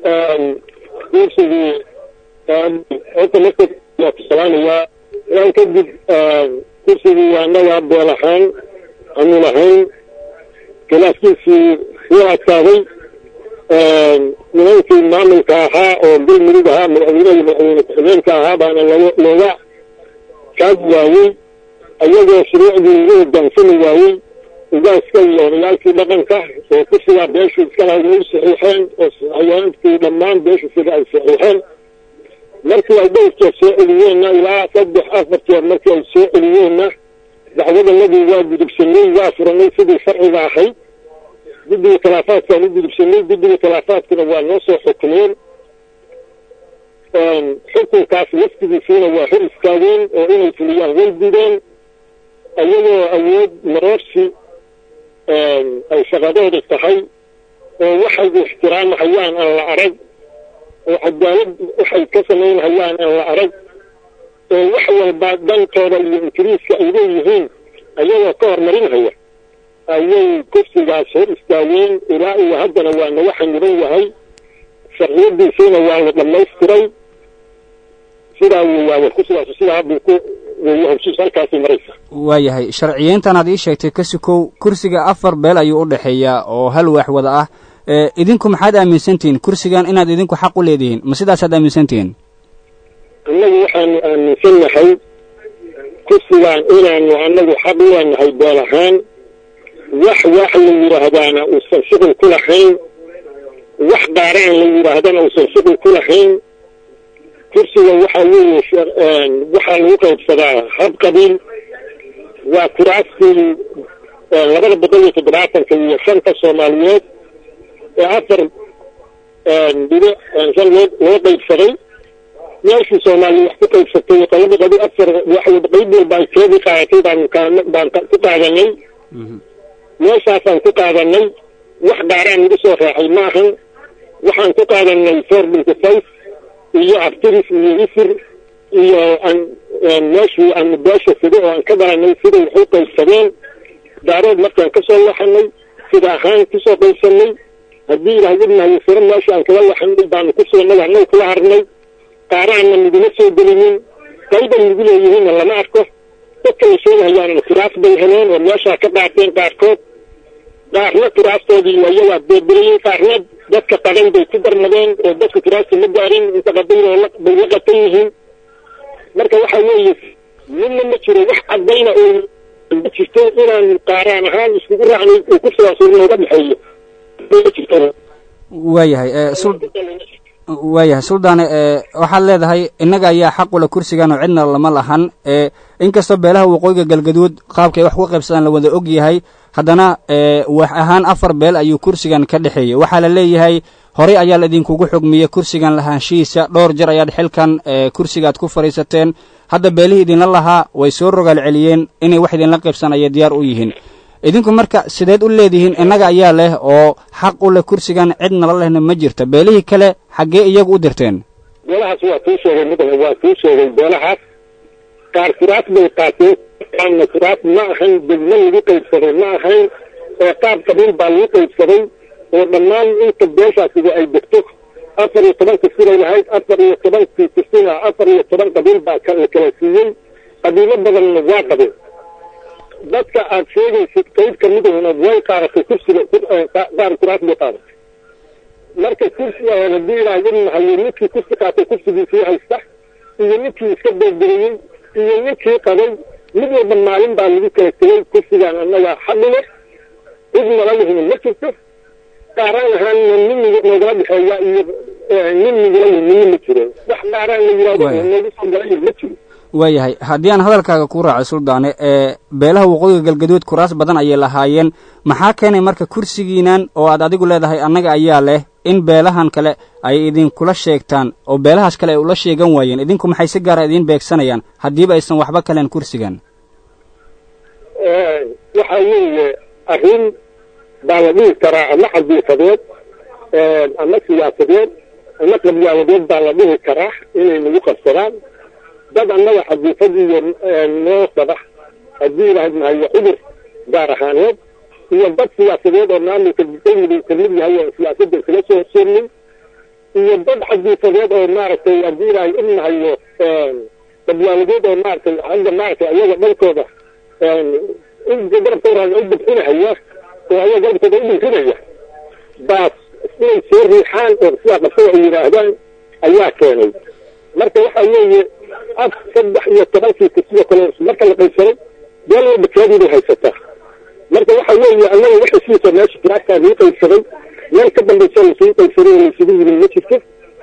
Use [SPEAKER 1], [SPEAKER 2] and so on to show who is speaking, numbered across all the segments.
[SPEAKER 1] kursigii horta marka waa ku salaamayaa ilaan kadib kursigii annaga beel ahaan aanu lahayn khilaaskiisii wuu adkaaday nimankii maamulka ahaa oo galmudug ahaa madaxweynaha madaxweyne ku-xigeenka ahaa baana looga kaag waayey ayagoo shuruucdii ugu hogaansami waayey ugaaska iyo odayaalkii dhaqanka oo kursigaa beeshu iskalahay way saxiixeen oo xayaankii dhammaan beeshu sida ay saxiixeen markii ay dhowr jeer soo celiyeenna ilaa saddex afar jeer markii ay soo celiyeenna dacwadanadii waa gudubsanay waa furanay sidii sharciga ahayd guddiga khilaafaadkaan u gudubsanay guddiga khilaafaadkuna waa noo soo xukumeen xukunkaas laftigiisiina waa hor istaageen oo inay fuliyaan way dideen ayagoo awood maroorsi ay shaqadooda tahay oo waxay ixtiraamhayaan aan la arag oo cadaalad waxay ka samaynhayaan aan la arag oo wax walba dantooda iyo ingiriiska ay leeyihiin ayagoo ka hormarinhaya ayay kursigaas hor istaageen ilaa iyo haddana waa naga xaniban yahay sharciyadiisiina waa la dhammaystiray sidaa weyaawe kursigaas sidaa buu ku weeye heshiis halkaasay maraysa
[SPEAKER 2] waayahay sharciyeyntan aad ii sheegtay kasikow kursiga afar beel ayuu u dhexeeyayaa oo hal waax wada ah idinku maxaad aaminsantihiin kursigan inaad idinku xaq u leedihiin ma sidaasaad aaminsantihiin
[SPEAKER 1] annagu waxaanu aaminsannahay kursigaan inaanu annagu xaq u leenahay beel ahaan wax wax la yidhaahdaana uusan shuqul ku lahayn wax dhaaraan la yidhaahdana uusan shuqul ku lahayn kursiga waxaa weeye waxaa lagu qaybsadaa hab qabiil waa kuraastii labada boqol iyo toddobaatanka iyo shanta soomaaliyeed ee afar dhibic shan loo loo qaybsaday meeshii soomaaliya wax ku qaybsatay qolaba qadi afar wax qayb walba ay keedii qaadatay baanu baan ku qaadanay meeshaasaan ku qaadanay wax dhaaraan nagu soo raacay maahan waxaan ku qaadanay four binty five iyo abtiris iyo isir iyo meeshii aanu beesha sida oo aan ka dhalanay siday wax u qaybsadeen daarood markaan ka soo laxanay sida ahaan kusoo qaybsanay haddii ilaahwadnahayo siro meesha aan kaga laxanay baanu kusoo nagahnay kula harnay qaaraanna naguma soo gelinin qayban nagu leeyihiinna lama arko dadka la sheegahayaanna kuraas bay heleen oo meeshaa ka qaateen qaarkood qaarna kuraastoodii ayagaa beerberiyey qaarna dadka qadan bay ku darmadeen oo dadka kuraasta ma gaarin inta qadayn bay la qatan yihiin marka waxa weeye midna ma jiro wax cadayna oo ma jirto inaan qaaraan ahaan iskugu raacnay oo kursigaas nooga dhexeeyo ma jirto
[SPEAKER 2] waayahay waayahay suldaane waxaad leedahay innaga ayaa xaqula kursigan oo cidna lama lahan inkastoo beelaha waqooyiga galgaduud qaabka ay wax ku qaybsadaan la wada og yahay haddana wax ahaan afar beel ayuu kursigan ka dhexeeyey waxaa la leeyahay horey ayaa la idinkugu xugmiyey kursigan lahaanshihiisa dhowr jer ayaad xilkan kursigaad ku fadhiisateen hadda beelihii idinla lahaa way soo rogaal celiyeen inay wax idinla qaybsan ayay diyaar u yihiin idinku marka sideed u leedihiin innaga ayaa leh oo xaq u leh kursigan cid nala lehna ma jirta beelihii kale xaggee iyagu u dirteen
[SPEAKER 1] beelahaas waa kuu sheegay mudane waa kuu sheegay beelahaas qaar kuraas bay qaateen qaarna kuraas ma ahayn degmo lagu qaybsaday ma ahayn oo qaab qabiil baa lagu qaybsaday oo dhammaan inta beeshaasiga ay degto afar iyo tobanka siday lahayd afar iyo tobankii kusina afar iyo toban qabiil baa la kala siiyey qabiilo badanna waa qabeen dadka aad sheegaysid qayb kamidahuna way qaadatay kursiga qaar kuraas bay qaadatay marka kursiga haddii ilaahwadnahayo ninkii kursi qaatay kursigiisii haysta iyo ninkii iska beerberiyey iyo ninkii qabay mid walba maalin baa lagu kala tegay kursigaan annaga xadhile cid nala lihina ma jirto qaaraan ahaanna nin noogala dhexeeya iyo nin nigula midna ma jiro wax qaaraan la yidhahdo noogu soo galay ma jiro
[SPEAKER 2] waayahay haddii aan hadalkaaga ku raacay suldaane ee beelaha waqooyiga galgaduud kuraas badan ayay lahaayeen maxaa keenay marka kursigiinan oo aad adigu leedahay annaga ayaa leh in beelahan kale ay idinkula sheegtaan oo beelahaas kale ay ula sheegan waayeen idinku maxay si gaara idiin beegsanayaan haddiiba aysan waxba kaleen kursigan
[SPEAKER 1] waxa weeye arrin baa la dhihi karaa ama cadiifadeed ama siyaasadeed ama qabyaaladeed baa la dhihi karaa inay nagu qabsadaan dad annaga xadiifad iyo noo sadax haddii ilahayd mahayo cudur gaar ahaaneed iyo dad siyaasadeed oo maamulka galmudug kamid yahay oo siyaasadda iskala soo horseednay iyo dad xadiisadeed oo maaragtay haddii ilaahay inahayo badwaaladeed oo maaragtay hadda maaragtay ayaga dhankooda garabkooda u bixinahaya oo ayaga garabkooda u dhiirinaya baas inay soo riixaan oo sidaa qabsada ay yidhaahdaan ayaa keenay marka waxa weeye af saddex iyo tobankii kursiyo kale marka la qaybsaday beel walba keediibay haysataa marka waxa weeye annaga waxa siisa meesha kiraastaa lii qaybsaday meel ka dambaysa lasuu qaybsaday oo laysugu yimin ma jirto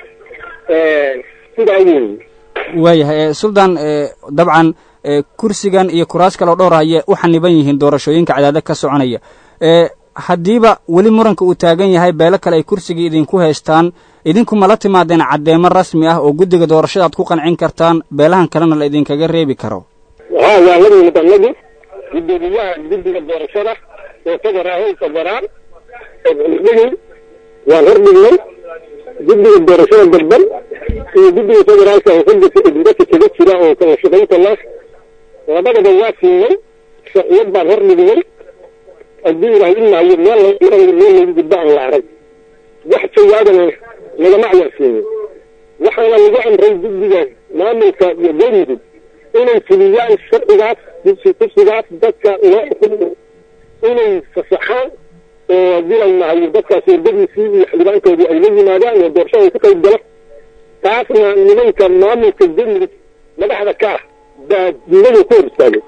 [SPEAKER 1] sidaa weeye
[SPEAKER 2] waayahay suldaan dabcan kursigan iyo kuraas kaloo dhowr ayay u xaniban yihiin doorashooyinka cadaadad ka soconaya haddiiba weli muranka uu taagan yahay beelo kale ay kursigii idinku haystaan idinku mala timaadeen caddeemo rasmi ah oo guddiga doorashada aad ku qancin kartaan beelahan kalena la idinkaga reebi karo
[SPEAKER 1] ha waa la yimid annagu gudoomiyaha guddiga doorashada oo federaal federaal dhigi waan hordhignay guddiga doorashada dalban iyo guddiga federaalka oo xildika idinka kaga jira oo kala shaqaynta la labadaba waa siinay sharciyad baan hordhignay haddii ilahay imaayo meel meel lagu gudbo aan la arag wax jawaabana lagama cayaarsiinin waxaana lagu amray guddiga maamulka iyo galmudug inay fuliyaan sharcigaas kursigaas dadka loo xukumo inay fasaxaan oo haddii la maayo dadkaas wadadiisii iyo xildhibaankoodii ay la yimaadaan oo doorashada ay ku qayb galo taasna nimanka maamulka galmudug madaxda ka ah baa diinadu ku hor istaagay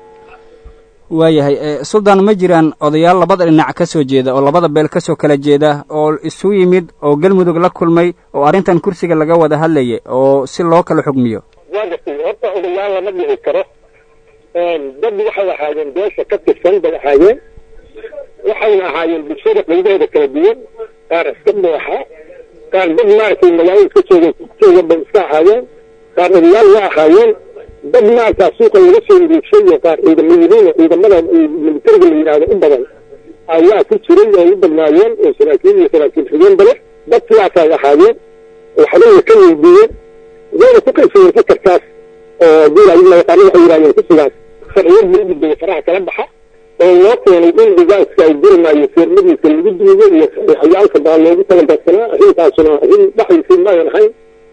[SPEAKER 2] waayahay suldaan ma jiraan odayaal labada dhinac ka soo jeeda oo labada beel ka soo kala jeeda oo isu yimid oo galmudug la kulmay oo arrintan kursiga laga wada hadlayay oo si loo kala xugmiyo
[SPEAKER 1] waa gartay horta odayaal lama dhici karo dad waxay ahaayeen beesha ka tirsan bay ahaayeen waxayna ahaayeen bulshada qaybaheeda kala duwan qaar iska dooxa qaar dad maaragtay magaalada iska jooga jooga bay iska ahaayeen qaar odayaal waa ahaayeen dad maarkaa suuqa laga soo uruugshay iyo qaar ciidamo yihiin oo ciidamada militariga la yidhaahdo u badan ayaa ku jiray oo u badnaayeen oo saraakiil iyo saraakiil xigeen bale dad sidaasay ahaayeen waxbay ka weydiiyeen wayna ku qaybsadeen fakarkaas oo diilayaqaano waxay yidhahdeen kusigaas sharciyad loo gudbaya faraha kala baxa oo loo keenay in dhigaaska ay dirimaayo feermadiisa lagu duugo iyo saxiixayaalka baa loogu talagarsanaa arrintaasuna arrin dhaxaysi maayan ahayn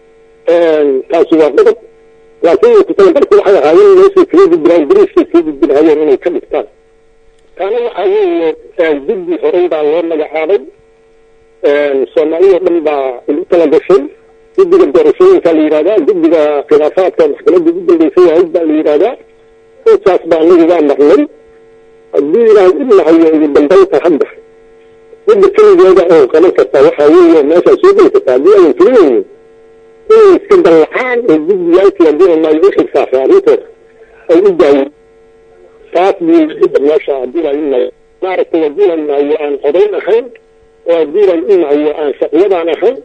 [SPEAKER 1] taasu waa qodob laakiin kutalagalku waxay ahaayeen meeshay kaga gudbiraan bariiskay kaga gudbinahayeen inay ka dhigtaan taana waxaa weeye guddi horey baa loo magacaabay soomaaliyao dhan baa igu tala gashay guddiga doorashooyinka la yidhahdaa guddiga khilaafaadka maxkamadda ugu dambeysay ahayd baa la yidhahdaa intaas baa anigu waa marnay haddii ilaahay idnahayo ugu dambaynta hadda midda keligeeda oo qaban kartaa waxaa weeye meeshaa soo geli kartaa haddii ayan filinaynin inay iska dallacaan oo guddiyaalkii haddii maayo u xilsaafa arrintooda ay u daayin taas buu cidda meesha haddii ilaahay idnahayo maaragtay haddii la idnahayo aan codayn ahayn oo haddii ilaahay idnahayo aan shaqiyadaan ahayn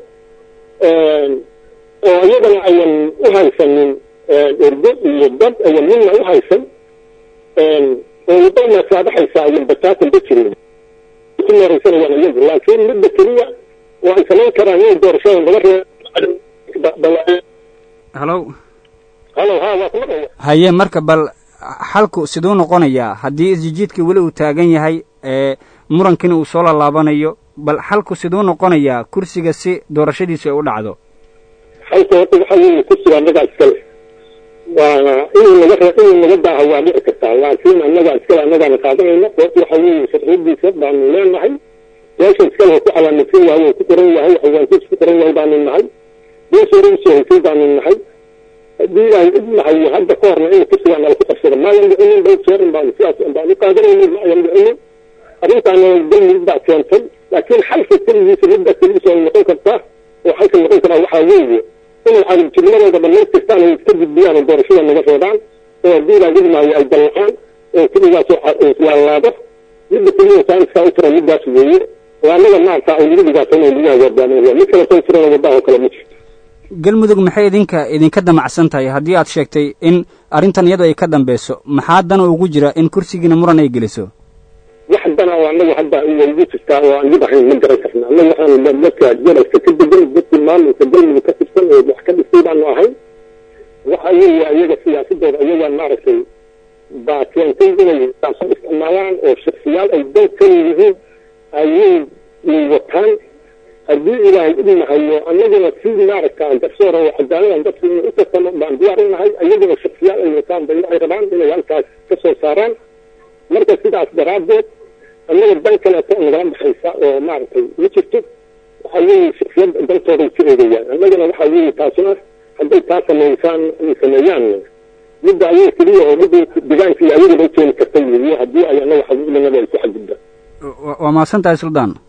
[SPEAKER 1] oo iyadana ayan u haysanin ergo iyo dad ayan midna u haysan oo wadana saadaxaysa ayan bataatan ba jirin ku meeraysanayaan iyagu laakiin midda keliya oo ay samayn karaan inay doorashada laga reebo
[SPEAKER 2] halo
[SPEAKER 1] halo ha waa kuma dhaya
[SPEAKER 2] haye marka bal xalku siduu noqonayaa haddii isjijiidkii weli uu taagan yahay murankiina uu soo lalaabanayo bal xalku siduu noqonayaa kursiga si doorashadiisu ay u dhacdo
[SPEAKER 1] halka horta waxa weeye kursiga annagaa iskale waana inuu naga re inuu naga daaha waa dhici kartaa laakiin annagaa iskale annagaana qaadanayna sababta waxa weeye sharciyadiisa baanu leenahay meesha iskale ku calaamadsan yahay oo ku qoran yahay xawaankiis ku qoran yahay baanu nahay beesha hore usoo haysay baanu nahay haddii ilaahay id nahayo hadda ka horna in kursigaa nala ku qabsada maayan dhicinin dhowr jeerin baanu sidaas baanu qaadanaynin maayan dhicinin arrintaana galmudug baa keentay laakiin xalka keligiisa midda keligiisa ay noqon kartaa oo xalka noqon karaa waxaa weeye inay cadabjirnimadooda dhamaystirtaan ay iska gudbiyaan oo doorashada naga reebaan oo haddii ilaa idmaayo ay dallacaan oo keligaas islaalaado midda keliya saaniskaa u tiran middaas weeye oo annaga maarta ay lagu dhigaatan oo lagu hagaagaaminaya mid kale soo tirana waddaha oo kale ma jirto
[SPEAKER 2] galmudug maxay idinka idinka damacsan tahay haddii aad sheegtay in arrintan iyadu ay ka dambeyso maxaa dana ugu jira in kursigiina muran ay geliso
[SPEAKER 1] wax dana oo annagu hadda igu jirtaa oo aan mid ahayn ma garan karna annagu waxaan dadka jalalka ka degan dadkii maamulka galmudug ka tirsan oo wax ka dhistay baanu ahayn waxa weeye iyaga siyaasadooda iyagaa maaragtay baa keentay inay saabsan isticmaalaan oo shaksiyaal ay dan ka yihiin ayay wataan haddii ilaahay idinahayo annaguna si maaragta garsoora oo cadaaladan dadku inay u tartamo baan diyaar u nahay iyaguna shaksiyaal ay wataan bay waxay rabaan inay halkaas ka soo saaraan marka sidaas daraaddeed annaga dan kaleeto nagala baxaysa oo maaragtay ma jirto waxa weeye shaksiyad daltooday ka eegayaan annagana waxa weeye taasuna hadday taa samaysaan ay sameeyaan midda ayaga keliya oo midda deegaanka iyo ayagaba keeni karta weeye haddii ay annaga xaquuqdanaba ay ku xadgudbaan
[SPEAKER 2] waa mahadsan tahay suldaan